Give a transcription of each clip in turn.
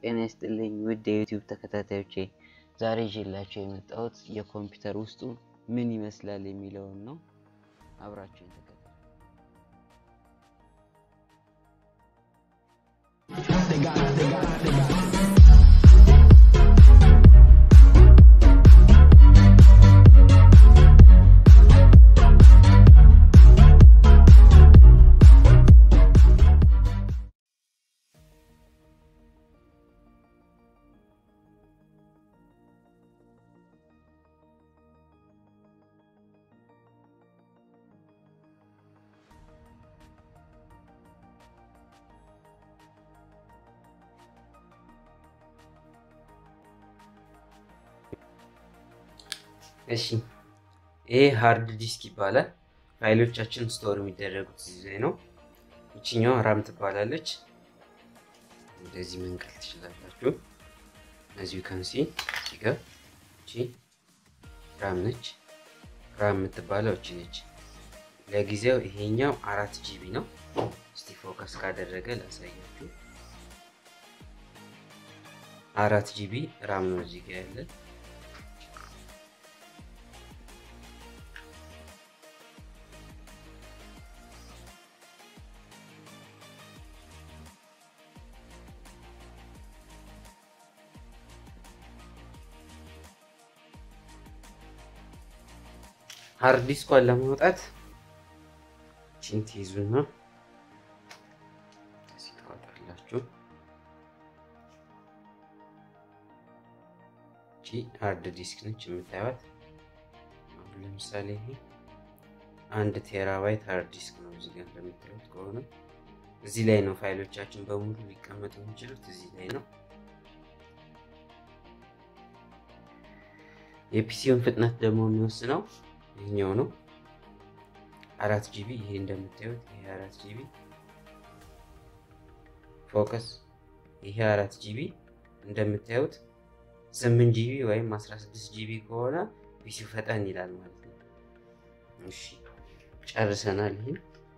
ጤና ይስጥልኝ ውድ የዩቲዩብ ተከታታዮቼ፣ ዛሬ ይዤላቸው የመጣሁት የኮምፒውተር ውስጡ ምን ይመስላል የሚለውን ነው። አብራችሁ ተከታተሉ። እሺ ይሄ ሃርድ ዲስክ ይባላል። ፋይሎቻችን ስቶር የሚደረጉት እዚህ ላይ ነው። ይችኛዋ ራም ትባላለች። እንደዚህ መንቀል ትችላላችሁ። እዚሁ ከንሲ ሲጋ እቺ ራም ነች። ራም የምትባለው እቺ ነች። ለጊዜው ይሄኛው አራት ጂቢ ነው። እስቲ ፎከስ ካደረገ ላሳያችሁ። አራት ጂቢ ራም ነው እዚህ ጋር ያለን ሃርድ ዲስኳን ለማውጣት ቺን ትይዙና እዚህ ታወጣላችሁ። ቺ ሃርድ ዲስክ ነች የምታዩት። አሁን ለምሳሌ ይሄ አንድ ቴራባይት ሃርድ ዲስክ ነው። እዚህ ጋር እንደምታዩት ከሆነ እዚህ ላይ ነው ፋይሎቻችን በሙሉ ሊቀመጡ የሚችሉት እዚህ ላይ ነው። የፒሲውን ፍጥነት ደግሞ የሚወስነው ይህኛው ነው። አራት ጂቢ ይሄ እንደምታዩት ይሄ አራት ጂቢ ፎከስ ይሄ አራት ጂቢ እንደምታዩት ስምንት ጂቢ ወይም አስራ ስድስት ጂቢ ከሆነ ፒሲው ፈጠን ይላል ማለት ነው። እሺ ጨርሰናል። ይህን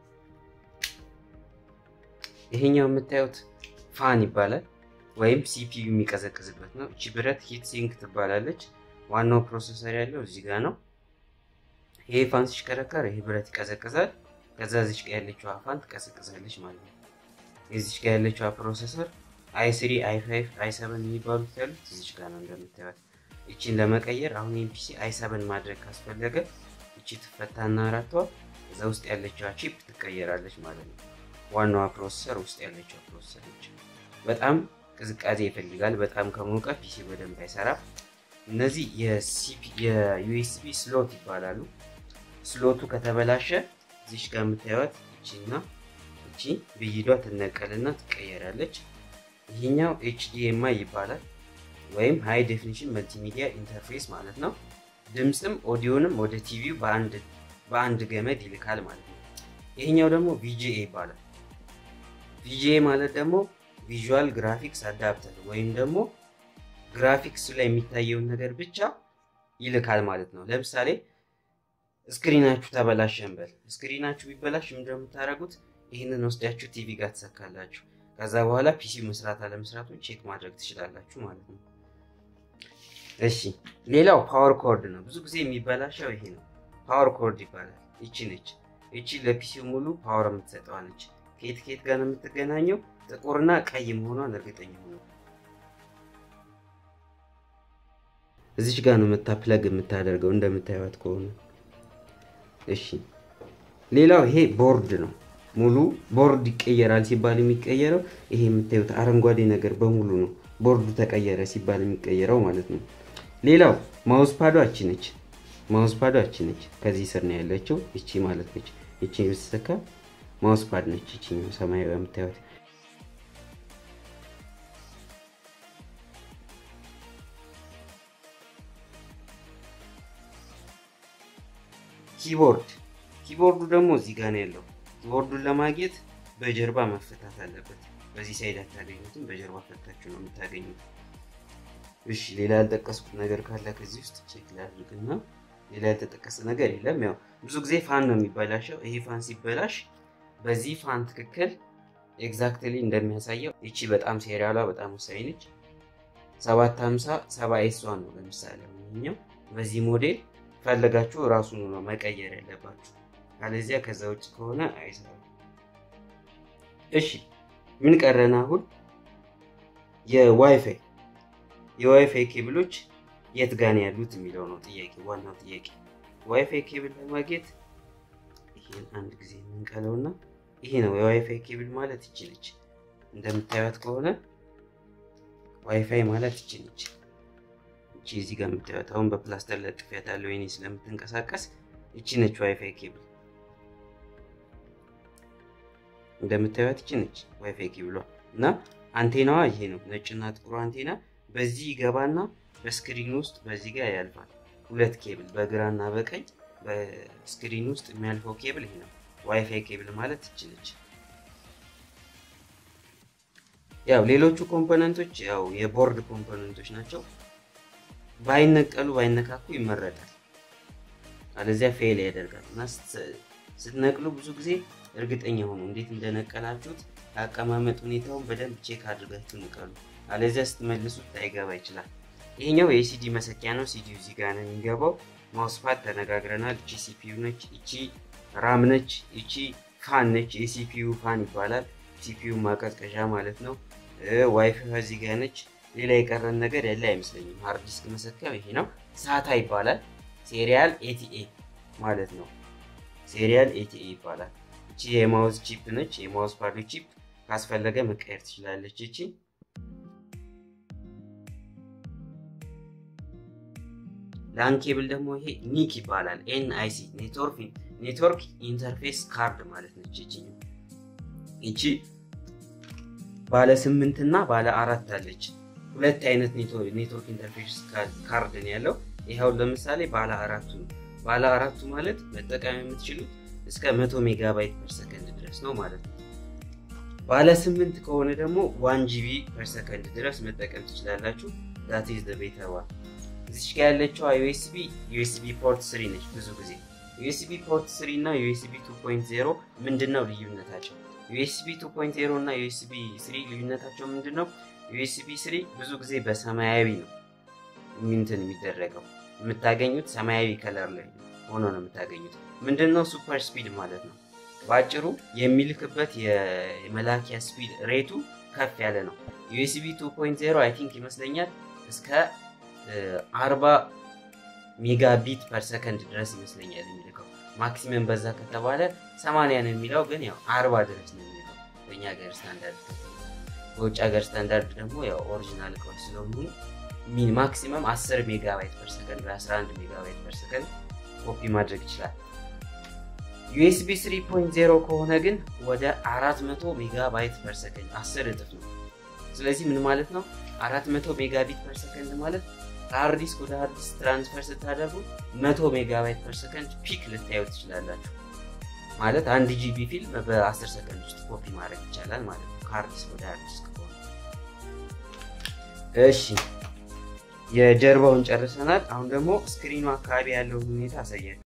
ይሄኛው የምታዩት ፋን ይባላል ወይም ሲፒዩ የሚቀዘቅዝበት ነው። እቺ ብረት ሂት ሲንክ ትባላለች። ዋናው ፕሮሰሰር ያለው እዚህ ጋር ነው። ይሄ ፋን ሲሽከረከር ይሄ ብረት ይቀዘቅዛል። ከዛ እዚች ጋር ያለችው ፋን ትቀዘቅዛለች ማለት ነው። እዚች ጋር ያለችው ፕሮሰሰር አይ ስሪ አይ ፋይቭ አይ ሰቨን የሚባሉት ያሉት እዚች ጋር ነው እንደምታዩት። እቺን ለመቀየር አሁን ይህን ፒሲ አይ ሰቨን ማድረግ ካስፈለገ እቺ ትፈታና አራቷ እዛ ውስጥ ያለችዋ ቺፕ ትቀየራለች ማለት ነው። ዋናዋ ፕሮሰሰር ውስጥ ያለችው ፕሮሰሰር ነች። በጣም ቅዝቃዜ ይፈልጋል። በጣም ከሞቀ ፒሲ በደንብ አይሰራም። እነዚህ የዩኤስቢ ስሎት ይባላሉ። ስሎቱ ከተበላሸ እዚሽ ጋር የምታዩት እቺና እቺ ብይዷ ትነቀልና ትቀየራለች። ይህኛው ኤችዲኤምአይ ይባላል ወይም ሃይ ዴፊኒሽን መልቲሚዲያ ኢንተርፌስ ማለት ነው። ድምፅም ኦዲዮንም ወደ ቲቪው በአንድ ገመድ ይልካል ማለት ነው። ይህኛው ደግሞ ቪጂኤ ይባላል። ቪጂኤ ማለት ደግሞ ቪዥዋል ግራፊክስ አዳፕተር ወይም ደግሞ ግራፊክስ ላይ የሚታየውን ነገር ብቻ ይልካል ማለት ነው። ለምሳሌ ስክሪናችሁ ተበላሸ እንበል። ስክሪናችሁ ቢበላሽ ምንድነው የምታደርጉት? ይህንን ወስዳችሁ ቲቪ ጋር ትሰካላችሁ። ከዛ በኋላ ፒሲ መስራት አለመስራቱን ቼክ ማድረግ ትችላላችሁ ማለት ነው። እሺ፣ ሌላው ፓወር ኮርድ ነው። ብዙ ጊዜ የሚበላሸው ይሄ ነው። ፓወር ኮርድ ይባላል። ይቺ ነች። ይቺ ለፒሲው ሙሉ ፓወር የምትሰጠዋለች። ከየት ከየት ጋር ነው የምትገናኘው? ጥቁርና ቀይ መሆኗን እርግጠኛ ሆነ እዚች ጋር ነው መታ ፕለግ የምታደርገው እንደምታዩት ከሆነ እሺ። ሌላው ይሄ ቦርድ ነው። ሙሉ ቦርድ ይቀየራል ሲባል የሚቀየረው ይሄ የምታዩት አረንጓዴ ነገር በሙሉ ነው። ቦርዱ ተቀየረ ሲባል የሚቀየረው ማለት ነው። ሌላው ማውስ ፓዷ እቺ ነች። ማውስ ፓዷ እቺ ነች። ከዚህ ስር ነው ያለችው እቺ ማለት ነች። እቺ ብትሰካ ማውስ ፓድ ነች። እቺ ሰማያዊ የምታዩት ኪቦርድ ኪቦርዱ ደግሞ እዚህ ጋር ነው ያለው። ኪቦርዱን ለማግኘት በጀርባ መፈታት አለበት። በዚህ ሳይድ አታገኙትም፣ በጀርባ ፈታችሁ ነው የምታገኙት። እሺ ሌላ ያልጠቀስኩት ነገር ካለ ከዚህ ውስጥ ቼክ ላድርግና ሌላ ያልተጠቀሰ ነገር የለም። ያው ብዙ ጊዜ ፋን ነው የሚበላሸው። ይሄ ፋን ሲበላሽ በዚህ ፋን ትክክል ኤግዛክትሊ እንደሚያሳየው ይቺ በጣም ሴሪያሏ በጣም ወሳኝ ነች። 750 7 ኤስ ዋን ነው ለምሳሌ ይሄኛው በዚህ ሞዴል ፈለጋችሁ ራሱን ነው መቀየር ያለባችሁ። አለዚያ ከዛ ውጭ ከሆነ አይሰራም። እሺ ምን ቀረን አሁን? የዋይፋይ የዋይፋይ ኬብሎች የት ጋን ያሉት የሚለው ነው ጥያቄ፣ ዋናው ጥያቄ። ዋይፋይ ኬብል ለማግኘት ይሄን አንድ ጊዜ የምንቀለውና ይሄ ነው የዋይፋይ ኬብል ማለት ይችልች። እንደምታዩት ከሆነ ዋይፋይ ማለት ይችልች። እቺ እዚህ ጋር የምታዩት አሁን በፕላስተር ለጥፊያት ያለው ወይኔ ስለምትንቀሳቀስ እቺ ነች ዋይፋይ ኬብል። እንደምታዩት እቺ ነች ዋይፋይ ኬብሏ እና አንቴናዋ ይሄ ነው ነጭና ጥቁሩ አንቴና በዚህ ይገባና በስክሪን ውስጥ በዚህ ጋር ያልፋል። ሁለት ኬብል በግራና በቀኝ በስክሪን ውስጥ የሚያልፈው ኬብል ይሄ ነው። ዋይፋይ ኬብል ማለት ትችልች። ያው ሌሎቹ ኮምፖነንቶች ያው የቦርድ ኮምፖነንቶች ናቸው። ባይነቀሉ ባይነካኩ ይመረጣል። አለዚያ ፌል ያደርጋል እና ስትነቅሉ ብዙ ጊዜ እርግጠኛ ሆኑ እንዴት እንደነቀላችሁት የአቀማመጥ ሁኔታውን በደንብ ቼክ አድርጋችሁ ንቀሉ። አለዚያ ስትመልሱት ላይገባ ይችላል። ይሄኛው የሲዲ መሰኪያ ነው። ሲዲው እዚህ ጋር ነው የሚገባው። ማውስፓድ ተነጋግረናል። እቺ ሲፒዩ ነች፣ እቺ ራም ነች፣ እቺ ፋን ነች። የሲፒዩ ፋን ይባላል። ሲፒዩ ማቀዝቀዣ ማለት ነው። ዋይፋይ እዚህ ጋር ነች። ሌላ የቀረን ነገር ያለ አይመስለኝም። ሃርድ ዲስክ መሰኪያው ይሄ ነው። ሳታ ይባላል። ሴሪያል ኤቲኤ ማለት ነው። ሴሪያል ኤቲኤ ይባላል። እቺ የማውዝ ቺፕ ነች። የማውዝ ፓዱ ቺፕ ካስፈለገ መቀየር ትችላለች። እቺ ላን ኬብል ደግሞ ይሄ ኒክ ይባላል። ኤን አይ ሲ ኔትወርክ ኢንተርፌስ ካርድ ማለት ነች። እቺ እቺ ባለ ስምንት እና ባለ አራት አለች። ሁለት አይነት ኔትወርክ ኢንተርፌስ ካርድ ነው ያለው። ይኸው ለምሳሌ ባለ አራቱ ነው። ባለ አራቱ ማለት መጠቀም የምትችሉት እስከ መቶ ሜጋባይት ፐር ሰከንድ ድረስ ነው ማለት ነው። ባለ ስምንት ከሆነ ደግሞ ዋን ጂቢ ፐር ሰከንድ ድረስ መጠቀም ትችላላችሁ። ዳት ኢዝ ቤታ ዋን። እዚች ጋ ያለችው ዩኤስቢ ዩኤስቢ ፖርት ስሪ ነች። ብዙ ጊዜ ዩኤስቢ ፖርት ስሪ እና ዩኤስቢ 2.0 ምንድን ነው ልዩነታቸው? ዩኤስቢ 2.0 እና ዩኤስቢ ስሪ ልዩነታቸው ምንድን ነው? ዩኤስቢ ስሪ ብዙ ጊዜ በሰማያዊ ነው እንትን የሚደረገው የምታገኙት ሰማያዊ ከለር ላይ ሆኖ ነው የምታገኙት። ምንድን ነው ሱፐር ስፒድ ማለት ነው። በአጭሩ የሚልክበት የመላኪያ ስፒድ ሬቱ ከፍ ያለ ነው። ዩኤስቢ 2.0 አይ ቲንክ ይመስለኛል እስከ 40 ሜጋቢት ፐር ሰከንድ ድረስ ይመስለኛል የሚልከው። ማክሲመም በዛ ከተባለ 80 ነው የሚለው፣ ግን ያው 40 ድረስ ነው የሚልከው በእኛ ሀገር ስታንዳርድ። በውጭ ሀገር ስታንዳርድ ደግሞ ያው ኦሪጂናል እቃዎች ስለሆኑ ሚን ማክሲመም 10 ሜጋባይት ፐር ሰከንድ ወይ 11 ሜጋባይት ፐር ሰከንድ ኮፒ ማድረግ ይችላል። ዩኤስቢ 3.0 ከሆነ ግን ወደ 400 ሜጋባይት ፐር ሰከንድ 10 እጥፍ ነው። ስለዚህ ምን ማለት ነው? 400 ሜጋቢት ፐር ሰከንድ ማለት ከሃርድ ዲስክ ወደ ሃርድ ዲስክ ትራንስፈር ስታደርጉ 100 ሜጋባይት ፐር ሰከንድ ፒክ ልታዩ ትችላላችሁ። ማለት አንድ ጂቢ ፊልም በ10 ሰከንድ ውስጥ ኮፒ ማድረግ ይቻላል ማለት ነው ከሃርድ ዲስክ ወደ ሃርድ ዲስክ ከሆነ። እሺ የጀርባውን ጨርሰናል። አሁን ደግሞ ስክሪኑ አካባቢ ያለውን ሁኔታ አሳያችኋል።